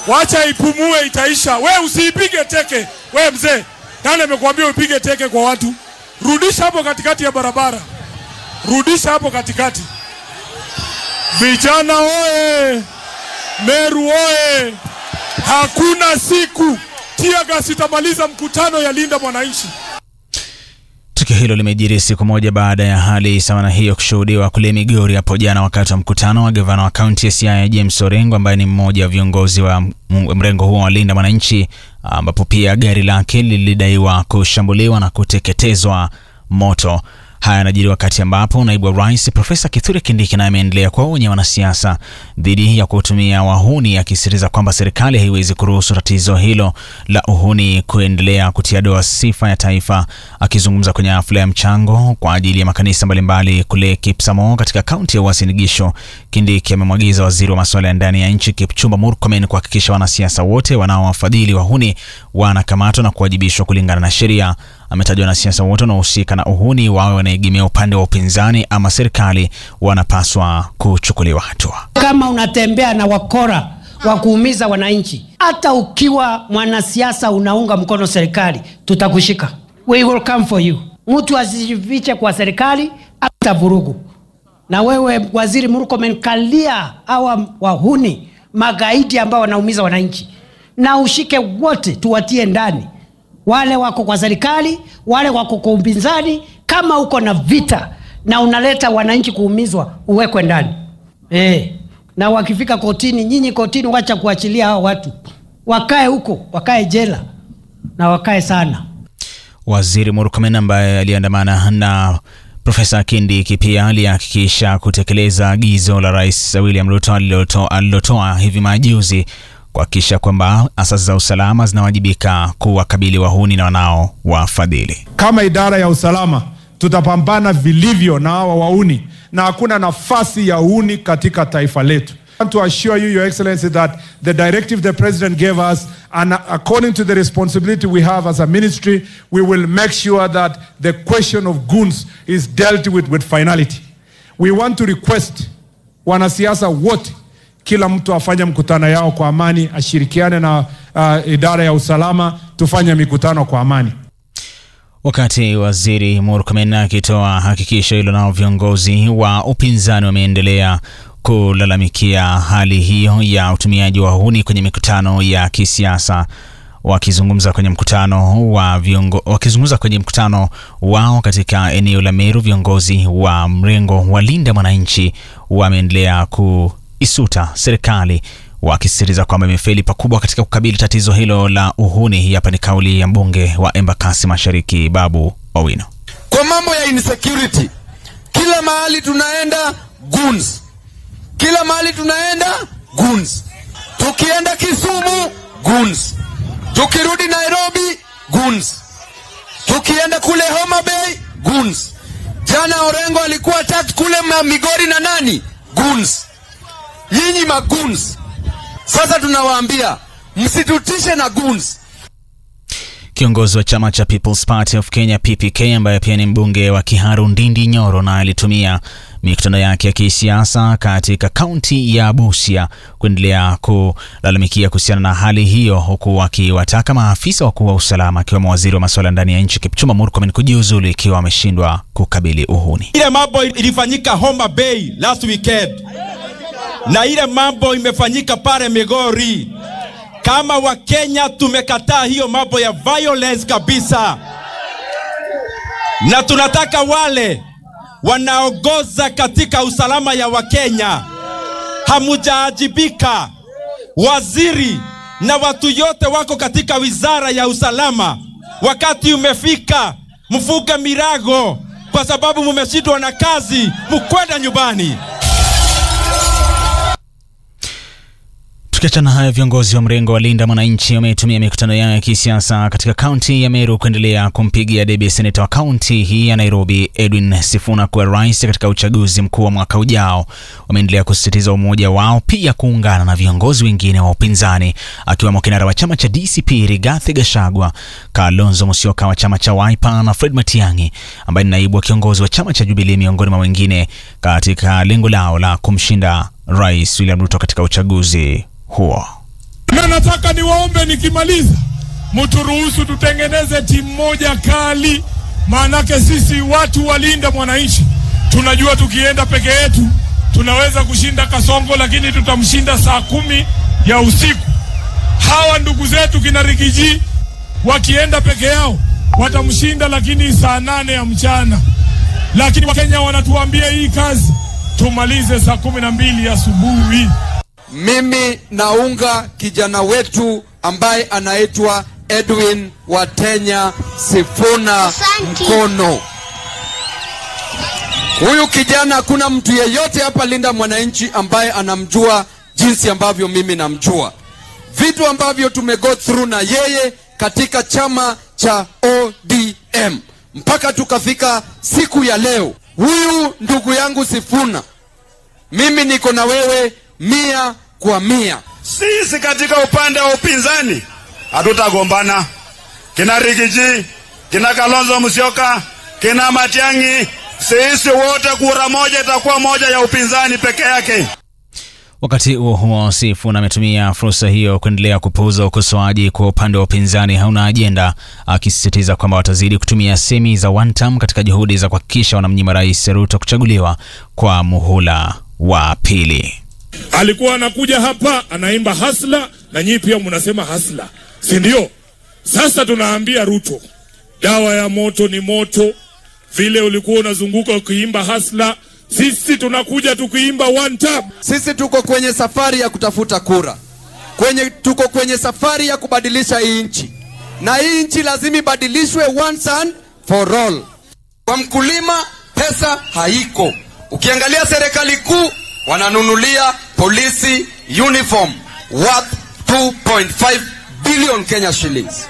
wacha ipumue, itaisha. We usiipige teke. We mzee, nani amekuambia upige teke kwa watu? Rudisha hapo katikati ya barabara, rudisha hapo katikati. Vijana oye! Meru oye! Hakuna siku tiagas itamaliza mkutano ya Linda Mwananchi. Tukio hilo limejiri siku moja baada ya hali sawa na hiyo kushuhudiwa kule Migori hapo jana wakati wa mkutano wa gavana wa kaunti ya Siaya James Orengo ambaye ni mmoja wa viongozi wa mrengo huo wa Linda Mwananchi, ambapo pia gari lake lilidaiwa kushambuliwa na kuteketezwa moto. Haya yanajiri wakati ambapo naibu wa rais Profesa Kithure Kindiki naye ameendelea kuwaonya wanasiasa dhidi ya kutumia wahuni, akisisitiza kwamba serikali haiwezi kuruhusu tatizo hilo la uhuni kuendelea kutia doa sifa ya taifa. Akizungumza kwenye hafla ya mchango kwa ajili ya makanisa mbalimbali kule Kipsamo katika kaunti ya Uasin Gishu, Kindiki amemwagiza waziri wa masuala ya ndani ya nchi Kipchumba Murkomen kuhakikisha wanasiasa wote wanaowafadhili wahuni wanakamatwa na kuwajibishwa kulingana na sheria. Ametaja wanasiasa wote wanaohusika na uhuni, wawe wanaegemea upande wa upinzani ama serikali, wanapaswa kuchukuliwa hatua. Kama unatembea na wakora wa kuumiza wananchi, hata ukiwa mwanasiasa unaunga mkono serikali, tutakushika. We will come for you. Mtu asijifiche kwa serikali hata vurugu. Na wewe waziri Murkomen, kalia hawa wahuni magaidi ambao wanaumiza wananchi, na ushike wote, tuwatie ndani wale wako kwa serikali, wale wako kwa upinzani. Kama uko na vita na unaleta wananchi kuumizwa, uwekwe ndani e. Na wakifika kotini, nyinyi kotini, wacha kuachilia hao watu, wakae huko, wakae jela na wakae sana. Waziri Murkomen ambaye aliandamana na Profesa Kindiki pia alihakikisha kutekeleza agizo la Rais William Ruto alilotoa hivi majuzi kuhakikisha kwamba asasi za usalama zinawajibika kuwakabili wahuni na wanao wafadhili. Kama idara ya usalama tutapambana vilivyo na hawa wauni, na hakuna nafasi ya uhuni katika taifa letu. I want to assure you, Your Excellency, that the directive the President gave us, and according to the responsibility we have as a ministry, we will make sure that the question of goons is dealt with with finality. We want to request wanasiasa wote kila mtu afanye mkutano yao kwa amani, ashirikiane na uh, idara ya usalama, tufanye mikutano kwa amani. Wakati waziri Murkomen akitoa hakikisho hilo, nao viongozi wa upinzani wameendelea kulalamikia hali hiyo ya utumiaji wa wahuni kwenye mikutano ya kisiasa. Wakizungumza kwenye mkutano wa viongo, wakizungumza kwenye mkutano wao katika eneo la Meru, viongozi wa mrengo wa Linda Mwananchi wameendelea ku isuta serikali wakisisitiza kwamba imefeli pakubwa katika kukabili tatizo hilo la uhuni. Hii hapa ni kauli ya mbunge wa Embakasi Mashariki Babu Owino. Kwa mambo ya insecurity, kila mahali tunaenda goons, kila mahali tunaenda goons. Tukienda Kisumu goons, tukirudi Nairobi goons, tukienda kule Homa Bay goons. Jana Orengo alikuwa tatu kule Migori na nani goons Nyinyi maguns, sasa tunawaambia msitutishe na guns. Kiongozi wa chama cha People's Party of Kenya PPK, ambaye pia ni mbunge wa Kiharu Ndindi Nyoro, na alitumia mikutano yake ya kisiasa katika kaunti ya Busia kuendelea kulalamikia kuhusiana na hali hiyo, huku akiwataka maafisa wakuu wa usalama akiwemo waziri wa masuala ndani ya nchi Kipchumba Murkomen kujiuzulu ikiwa wameshindwa kukabili uhuni. Ile mambo ilifanyika Homa Bay last weekend na ile mambo imefanyika pale Migori. Kama Wakenya tumekataa hiyo mambo ya violence kabisa, na tunataka wale wanaongoza katika usalama ya Wakenya, hamujaajibika. Waziri na watu yote wako katika wizara ya usalama, wakati umefika mfuge mirago, kwa sababu mumeshindwa na kazi, mukwenda nyumbani. Tukiachana hayo, viongozi wa mrengo wa Linda Mwananchi wametumia mikutano yao ya kisiasa katika kaunti ya Meru kuendelea kumpigia debe seneta wa kaunti hii ya Nairobi Edwin Sifuna kuwa rais katika uchaguzi mkuu wa mwaka ujao. Wameendelea kusisitiza umoja wao, pia kuungana na viongozi wengine wa upinzani akiwemo kinara wa chama cha DCP Rigathi Gachagua, Kalonzo Musyoka wa chama cha Wiper na Fred Matiang'i ambaye ni naibu wa kiongozi wa chama cha Jubilee, miongoni mwa wengine, katika lengo lao la kumshinda Rais William Ruto katika uchaguzi huo. Neno nataka niwaombe nikimaliza, mturuhusu tutengeneze timu moja kali, maanake sisi watu walinda mwananchi tunajua tukienda peke yetu tunaweza kushinda Kasongo, lakini tutamshinda saa kumi ya usiku. Hawa ndugu zetu kina Rigiji wakienda peke yao watamshinda, lakini saa nane ya mchana. Lakini Wakenya wanatuambia hii kazi tumalize saa kumi na mbili asubuhi. Mimi naunga kijana wetu ambaye anaitwa Edwin Watenya Sifuna mkono. Huyu kijana hakuna mtu yeyote hapa Linda Mwananchi ambaye anamjua jinsi ambavyo mimi namjua. Vitu ambavyo tumego through na yeye katika chama cha ODM mpaka tukafika siku ya leo. Huyu ndugu yangu Sifuna, mimi niko na wewe mia kwa mia. Sisi katika upande wa upinzani hatutagombana. Kina Rigiji, kina Kalonzo Musyoka, kina Matiang'i, sisi wote kura moja itakuwa moja ya upinzani peke yake. Wakati huo huo, Sifuna ametumia fursa hiyo kuendelea kupuuza ukosoaji kwa upande wa upinzani hauna ajenda, akisisitiza kwamba watazidi kutumia semi za one term katika juhudi za kuhakikisha wanamnyima Rais Ruto kuchaguliwa kwa muhula wa pili. Alikuwa anakuja hapa anaimba hasla, na nyinyi pia mnasema hasla, si ndio? Sasa tunaambia Ruto, dawa ya moto ni moto. Vile ulikuwa unazunguka ukiimba hasla, sisi tunakuja tukiimba one tap. Sisi tuko kwenye safari ya kutafuta kura, kwenye tuko kwenye safari ya kubadilisha hii nchi, na hii nchi lazima ibadilishwe once and for all. Kwa mkulima pesa haiko. Ukiangalia serikali kuu wananunulia polisi uniform worth 2.5 billion Kenya shillings.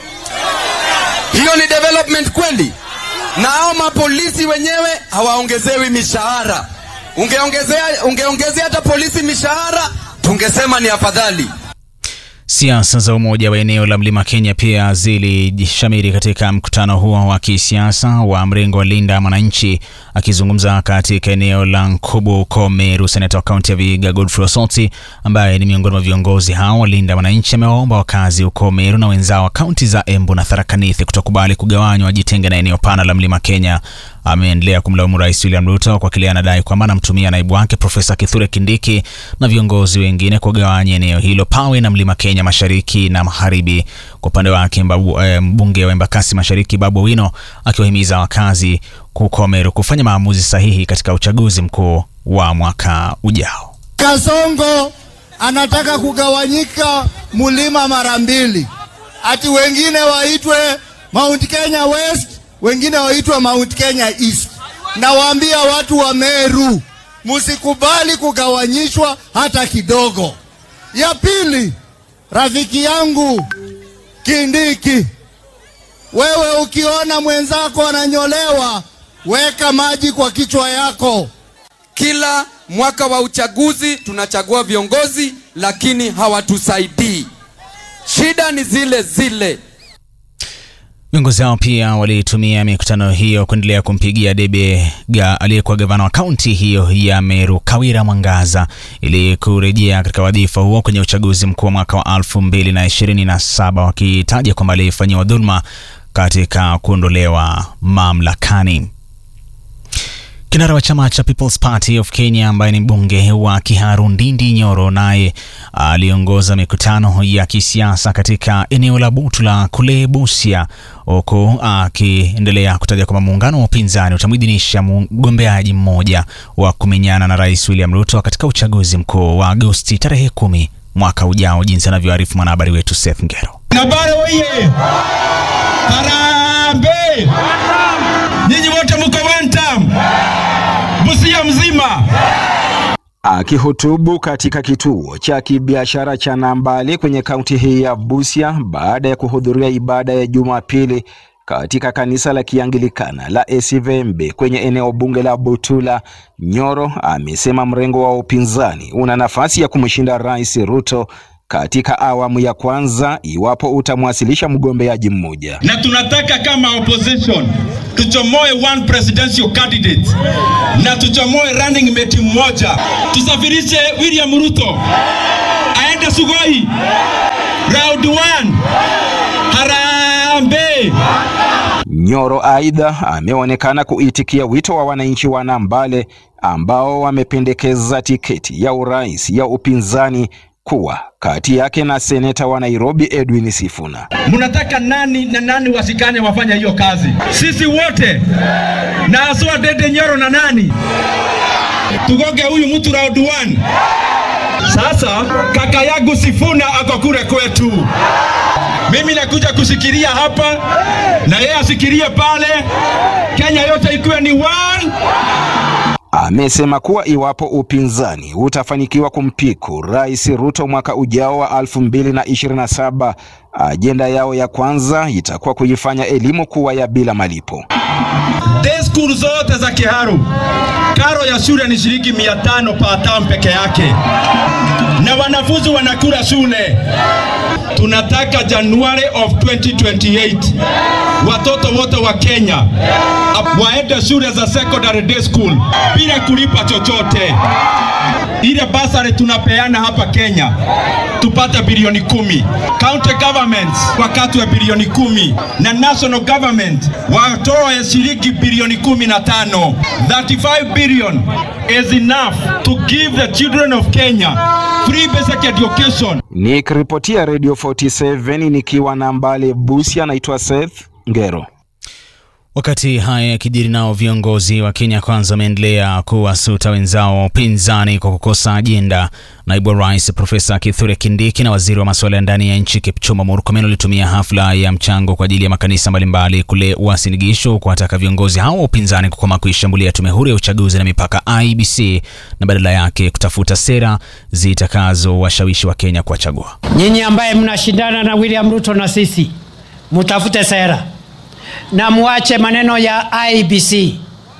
Hiyo ni development kweli? Na hao mapolisi wenyewe hawaongezewi mishahara. Ungeongezea ungeongezea hata polisi mishahara, tungesema ni afadhali. Siasa za umoja wa eneo la mlima Kenya pia zilishamiri katika mkutano huo wa kisiasa wa mrengo wa Linda Mwananchi. Akizungumza katika eneo la Nkubu huko Meru, seneta wa kaunti ya Vihiga Godfrey Osoti, ambaye ni miongoni mwa viongozi hao wa Linda Mwananchi, amewaomba wakazi huko Meru na wenzao wa kaunti za Embu na Tharaka Nithi kutokubali kugawanywa, wajitenge na eneo pana la mlima Kenya. Ameendelea kumlaumu Rais William Ruto kwa kile anadai kwamba anamtumia naibu wake Profesa Kithure Kindiki na viongozi wengine kugawanya eneo hilo pawe na mlima Kenya mashariki na magharibi. Kwa upande wake mbunge e, wa Embakasi Mashariki Babu Owino akiwahimiza wakazi huko Meru kufanya maamuzi sahihi katika uchaguzi mkuu wa mwaka ujao. Kasongo anataka kugawanyika mlima mara mbili, ati wengine waitwe Mount Kenya West, wengine waitwe Mount Kenya East. Nawaambia watu wa Meru, msikubali kugawanyishwa hata kidogo. Ya pili, rafiki yangu Kindiki, wewe ukiona mwenzako ananyolewa, weka maji kwa kichwa yako. Kila mwaka wa uchaguzi tunachagua viongozi, lakini hawatusaidii. Shida ni zile zile. Viongozi hao pia walitumia mikutano hiyo kuendelea kumpigia debe ga aliyekuwa gavana wa kaunti hiyo ya Meru Kawira Mwangaza ili kurejea katika wadhifa huo kwenye uchaguzi mkuu wa mwaka wa 2027 wakitaja kwamba alifanyiwa dhuluma katika kuondolewa mamlakani. Kinara wa chama cha People's Party of Kenya ambaye ni mbunge wa Kiharu Ndindi Nyoro naye aliongoza mikutano ya kisiasa katika eneo la Butula kule Busia, huku akiendelea kutaja kwamba muungano wa upinzani utamwidhinisha mgombeaji mmoja wa kumenyana na Rais William Ruto katika uchaguzi mkuu wa Agosti tarehe kumi mwaka ujao, jinsi anavyoarifu mwanahabari wetu Seth Ngero. Nabare oye! Harambee! Nyinyi wote mko one term. Busia mzima. Akihutubu katika kituo cha kibiashara cha Nambale kwenye kaunti hii ya Busia baada ya kuhudhuria ibada ya Jumapili katika kanisa la Kianglikana la Esivembe kwenye eneo bunge la Butula, Nyoro amesema mrengo wa upinzani una nafasi ya kumshinda Rais Ruto katika awamu ya kwanza iwapo utamwasilisha mgombeaji mmoja. Na tunataka kama opposition tuchomoe one presidential candidate na tuchomoe running mate mmoja, tusafirishe William Ruto aende Sugoi Round one. Harambee. Nyoro aidha ameonekana kuitikia wito wa wananchi wa Nambale ambao wamependekeza tiketi ya urais ya upinzani kuwa kati yake na seneta wa Nairobi Edwin Sifuna. Mnataka nani na nani wasikane wafanya hiyo kazi? Sisi wote na aswa Dede Nyoro na nani? Tugoge huyu mtu round one. Sasa kaka yangu Sifuna ako kule kwetu. Mimi nakuja kusikiria hapa na yeye asikirie pale, Kenya yote ikiwe ni one. Amesema kuwa iwapo upinzani utafanikiwa kumpiku Rais Ruto mwaka ujao wa 2027, ajenda yao ya kwanza itakuwa kuifanya elimu kuwa ya bila malipo. Day school zote za Kiharu, karo ya shule ni shilingi mia tano per term peke yake, na wanafunzi wanakula shule. Tunataka January of 2028 watoto wote wa Kenya waende shule za secondary day school bila kulipa chochote. Ile basari tunapeana hapa Kenya tupate bilioni kumi. County governments wakatwe bilioni kumi na national government watoe shilingi bilioni kumi na tano. 35 billion is enough to give the children of Kenya free basic education. Nikiripotia Radio 47 nikiwa Nambale Busia, naitwa Seth Ngero. Wakati haya yakijiri, nao viongozi wa Kenya Kwanza wameendelea kuwasuta wenzao wa upinzani kwa kukosa ajenda. Naibu wa rais Profesa Kithure Kindiki na waziri wa masuala ya ndani ya nchi Kipchumba Murkomen walitumia hafla ya mchango kwa ajili ya makanisa mbalimbali kule Uasin Gishu kuwataka viongozi hao wa upinzani kukoma kuishambulia tume huru ya uchaguzi na mipaka IEBC na badala yake kutafuta sera zitakazowashawishi wa Kenya kuwachagua. Nyinyi ambaye mnashindana na William Ruto na sisi, mtafute sera na muache maneno ya IBC.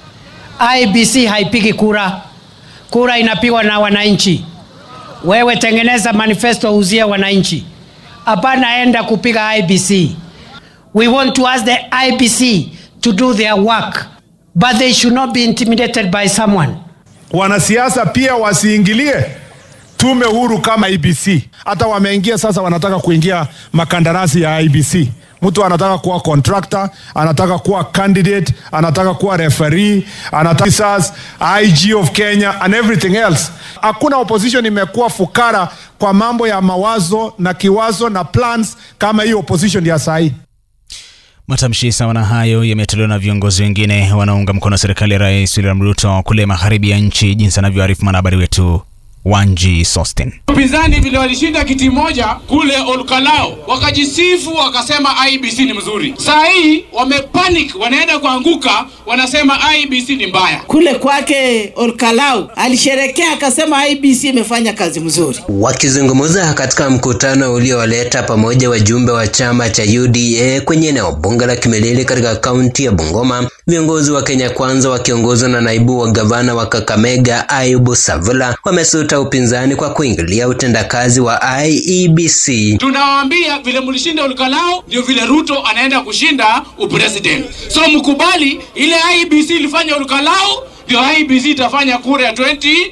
IBC haipigi kura, kura inapigwa na wananchi. Wewe tengeneza manifesto uzie wananchi, hapana enda kupiga IBC. We want to ask the IBC to do their work, but they should not be intimidated by someone. Wanasiasa pia wasiingilie tume huru kama IBC. Hata wameingia sasa, wanataka kuingia makandarasi ya IBC. Mtu anataka kuwa contractor, anataka kuwa candidate, anataka kuwa referee, anataka sas, IG of Kenya and everything else. Hakuna opposition imekuwa fukara kwa mambo ya mawazo na kiwazo na plans kama hii opposition ya sahi. Matamshi sawa na hayo yametolewa na viongozi wengine wanaounga mkono serikali ya Rais William Ruto kule magharibi ya nchi, jinsi anavyoarifu mwanahabari wetu Wanji Sostin. Upinzani vile walishinda kiti moja kule Olkalao, wakajisifu wakasema IBC ni mzuri. Saa hii wamepanic, wanaenda kuanguka, wanasema IBC ni mbaya. Kule kwake Olkalau alisherekea akasema IBC imefanya kazi mzuri. Wakizungumza katika mkutano uliowaleta pamoja wajumbe wa chama cha UDA kwenye eneo bunge la Kimilili katika kaunti ya Bungoma, viongozi wa Kenya Kwanza wakiongozwa na naibu wa gavana wa Kakamega Ayubu Savula wamesuta upinzani kwa kuingilia utendakazi wa IEBC. Tunawaambia vile mlishinda Olkalao ndio vile Ruto anaenda kushinda upresident, so mkubali ile IBC ilifanya Olkalao ndio IBC itafanya kura ya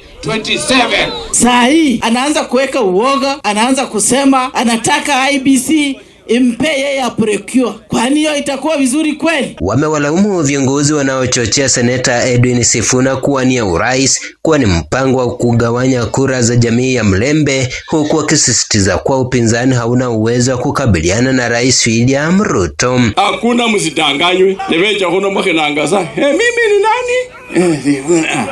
2027. Saa hii anaanza kuweka uoga, anaanza kusema anataka IBC impe yeye aprecure. Kwani hiyo itakuwa vizuri kweli? Wamewalaumu viongozi wanaochochea seneta Edwin Sifuna kuwania urais kuwa ni mpango wa kugawanya kura za jamii ya Mlembe, huku wakisisitiza kuwa upinzani hauna uwezo wa kukabiliana na Rais William Ruto. Hakuna msidanganywe, nimeja huno mwakinangaza hey, mimi ni nani? Eh, Sifuna.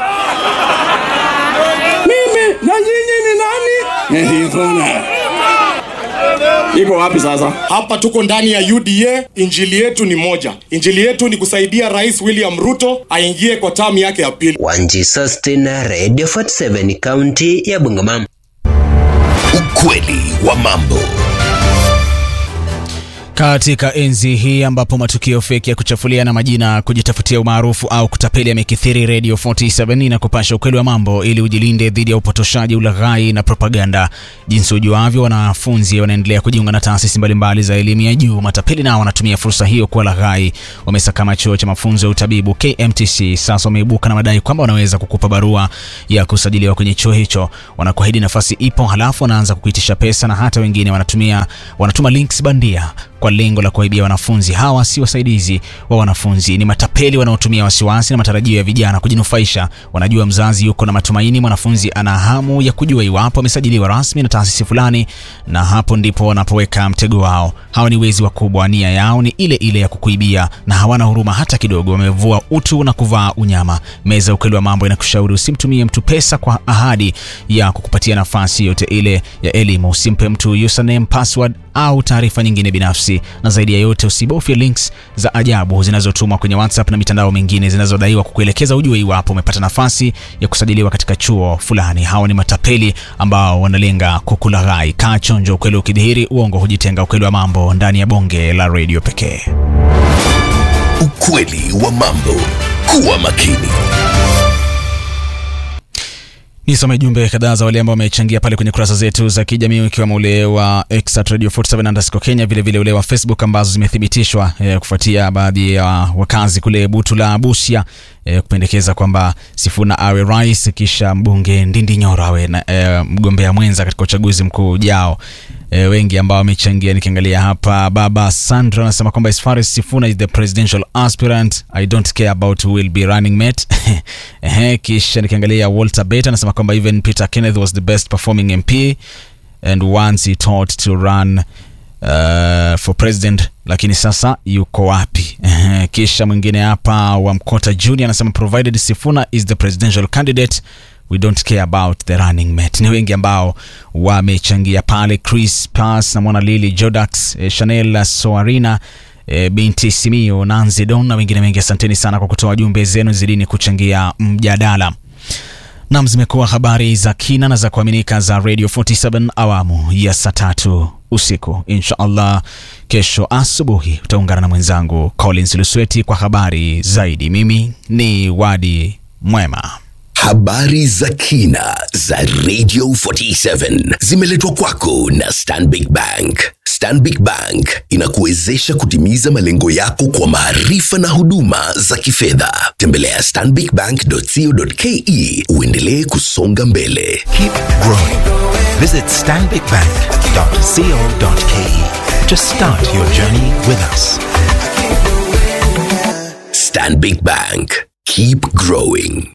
mimi na nyinyi ni nani? Eh, Sifuna. Iko wapi sasa? Hapa tuko ndani ya UDA. Injili yetu ni moja, injili yetu ni kusaidia Rais William Ruto aingie kwa tamu yake ya pili. Wanji Sustin, Radio 47, kaunti ya Bungoma. Ukweli wa mambo. Katika enzi hii ambapo matukio feki ya kuchafuliana majina, kujitafutia umaarufu au kutapeli yamekithiri, Radio 47 inakupasha ukweli wa mambo ili ujilinde dhidi ya upotoshaji, ulaghai na propaganda. Jinsi ujuavyo, wanafunzi wanaendelea kujiunga na taasisi mbalimbali za elimu ya juu. Matapeli nao wanatumia fursa hiyo kuwa laghai. Wamesakama chuo cha mafunzo ya utabibu KMTC, sasa wameibuka na madai kwamba wanaweza kukupa barua ya kusajiliwa kwenye chuo hicho. Wanakuahidi nafasi ipo, halafu wanaanza kukuitisha pesa, na hata wengine wanatumia wanatuma links bandia kwa lengo la kuwaibia wanafunzi. Hawa si wasaidizi wa wanafunzi, ni matapeli wanaotumia wasiwasi na matarajio ya vijana kujinufaisha. Wanajua mzazi yuko na matumaini, mwanafunzi ana hamu ya kujua iwapo amesajiliwa rasmi na taasisi fulani, na hapo ndipo wanapoweka mtego wao. Hawa ni wezi wakubwa, nia yao ni ile ile ya kukuibia na hawana huruma hata kidogo. Wamevua utu na kuvaa unyama. Meza ya ukweli wa mambo inakushauri usimtumie mtu pesa kwa ahadi ya kukupatia nafasi yote ile ya elimu. Usimpe mtu username, password au taarifa nyingine binafsi, na zaidi ya yote usibofye links za ajabu zinazotumwa kwenye WhatsApp na mitandao mingine zinazodaiwa kukuelekeza ujue iwapo umepata nafasi ya kusajiliwa katika chuo fulani. Hao ni matapeli ambao wanalenga kukulaghai. Kaa chonjo, ukweli ukidhihiri, uongo hujitenga. Ukweli wa mambo ndani ya bonge la redio pekee. Ukweli wa mambo. Kuwa makini. Nisome jumbe kadhaa za wale ambao wamechangia pale kwenye kurasa zetu za kijamii ikiwemo ule wa X at Radio 47 underscore Kenya, vile vile ule wa Facebook ambazo zimethibitishwa eh, kufuatia baadhi ya wakazi kule Butu la Busia eh, kupendekeza kwamba Sifuna awe rais kisha mbunge Ndindi Nyoro awe na, eh, mgombea mwenza katika uchaguzi mkuu ujao. E, wengi ambao wamechangia nikiangalia hapa, baba Sandra anasema kwamba as far as Sifuna is the presidential aspirant I don't care about who will be running mate. Ehe, kisha nikiangalia Walter Bet anasema kwamba even Peter Kenneth was the best performing MP and once he thought to run uh, for president lakini sasa yuko wapi? Ehe, kisha mwingine hapa wa Mkota Junior anasema provided Sifuna is the presidential candidate we don't care about the running mate. Ni wengi ambao wamechangia pale, Chris Pass na mwana Lili Jodax, eh, Chanel Soarina E, binti Simio Nanzi Don na wengine wengi. Asanteni sana kwa kutoa jumbe zenu, zidini kuchangia mjadala. Nam, zimekuwa habari za kina na za kuaminika za Radio 47 awamu ya saa tatu usiku. Insha Allah kesho asubuhi utaungana na mwenzangu Collins Lusweti kwa habari zaidi. Mimi ni Wadi Mwema. Habari za kina za Radio 47 zimeletwa kwako na Stanbic Bank. Stanbic Bank inakuwezesha kutimiza malengo yako kwa maarifa na huduma za kifedha. Tembelea stanbicbank.co.ke uendelee kusonga mbele. Keep growing. Visit stanbicbank.co.ke to start your journey with us. Stanbic Bank. Keep growing.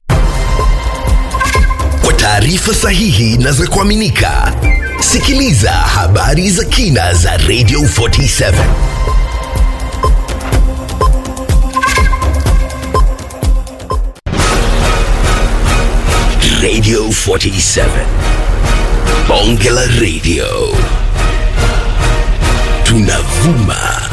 Kwa taarifa sahihi na za kuaminika, sikiliza habari za kina za Radio 47. Radio 47. Bonge la Radio. Tunavuma